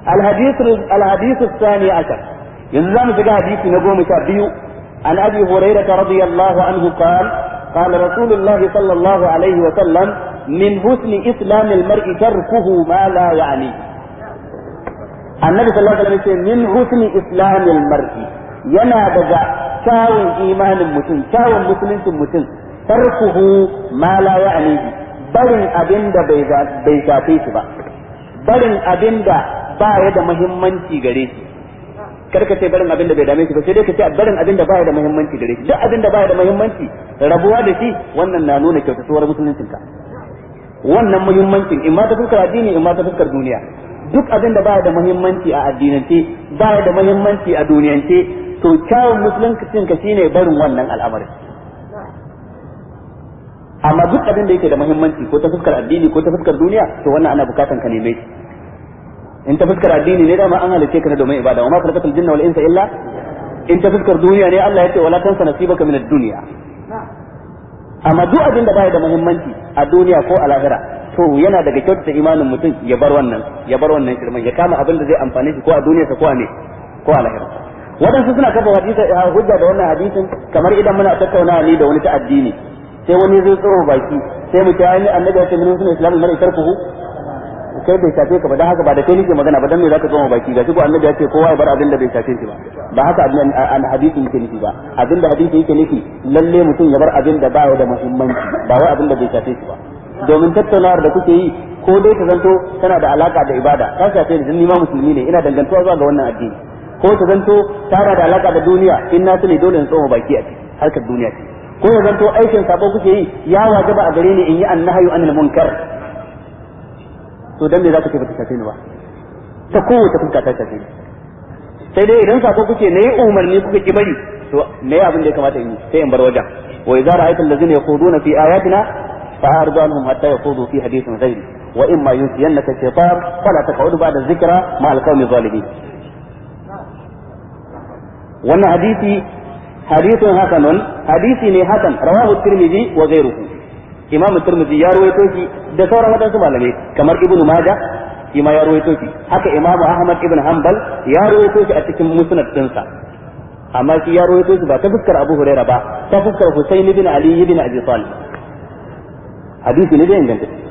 الحديث الحديث الثاني عشر ينزل في حديث نقوم شابيو عن ابي هريره رضي الله عنه قال قال رسول الله صلى الله عليه وسلم من حسن اسلام المرء تركه ما لا يعنيه النبي صلى الله عليه وسلم من حسن اسلام المرء yana daga kyawun imanin mutum kyawun musuluncin mutum tarkuhu ma la ya'nihi barin abin da bai bai shafe shi ba barin abin da ba ya da muhimmanci gare shi kar ka ce barin abin da bai dame shi ba sai dai ka ce barin abin da ba ya da muhimmanci gare shi duk abin da ba ya da muhimmanci rabuwa da shi wannan na nuna kyautatuwar musuluncin ka wannan muhimmancin in ma ta fuskar addini in ma ta fuskar duniya duk abin da ba ya da muhimmanci a addinance ba ya da muhimmanci a duniyance to kyawun musuluncin ka shine barin wannan al'amarin amma duk abin da yake da muhimmanci ko ta fuskar addini ko ta fuskar duniya to wannan ana bukatan ka neme shi in ta fuskar addini ne dama an halice ka ne domin ibada wa ma khalaqatul jinna wal insa illa in ta fuskar duniya ne Allah ya ce wala tansa nasibaka min ad-dunya amma duk abin da baya da muhimmanci a duniya ko a lahira to yana daga kyautata imanin mutum ya bar wannan ya bar wannan shirman ya kama abin da zai amfane shi ko a duniya ko a ne ko a lahira waɗansu suna kafa hadisi hujja da wannan hadisin kamar idan muna tattaunawa ni da wani ta addini sai wani zai tsoro baki sai mu ce ai annabi ya ce min sunan islamu mara tarkuhu kai bai shafe ka ba dan haka ba da kai nake magana ba dan me zaka tsoma baki ga ko annabi ya ce kowa ya bar abin da bai shafe shi ba ba haka abin an hadisi yake nufi ba abin da hadisi yake nufi lalle mutum ya bar abin da ba ya da muhimmanci ba wai abin da bai shafe shi ba domin tattaunawar da kuke yi ko dai ta zanto tana da alaka da ibada ta shafe ni ni ma musulmi ne ina dangantuwa zuwa ga wannan addini ko ta zanto tana da alaka da duniya in na sani dole in tsoma baki a ciki harkar duniya ce ko ya zanto aikin sabo kuke yi ya wajaba a gare ni in yi annahyu anil munkar to dan me zaka ce bata shafe ni ba ta kowace fuska ta shafe ni sai dai idan sako kuke ne umarni kuka ki bari to me abin da ya kamata in yi sai in bar wajen wa idza ra'aita allazina yakhuduna fi ayatina fa'ardu anhum hatta yakhudu fi hadithin ghairi wa imma yunsiyannaka shaytan fala taq'ud ba'da dhikra ma al-qawmi zalimin wannan hadisi hadithun hasanun hadisi ne hasan rawahu tirmidhi wa ghayruhu imam tirmidhi ya rawaito shi da sauran wadansu malamai kamar ibnu majah shi ma ya rawaito shi haka imam ahmad ibn hanbal ya rawaito shi a cikin musnad dinsa amma shi ya rawaito shi ba ta fuskar abu hurairah ba ta fuskar husayn ibn ali ibn abi talib hadisi ne da inganta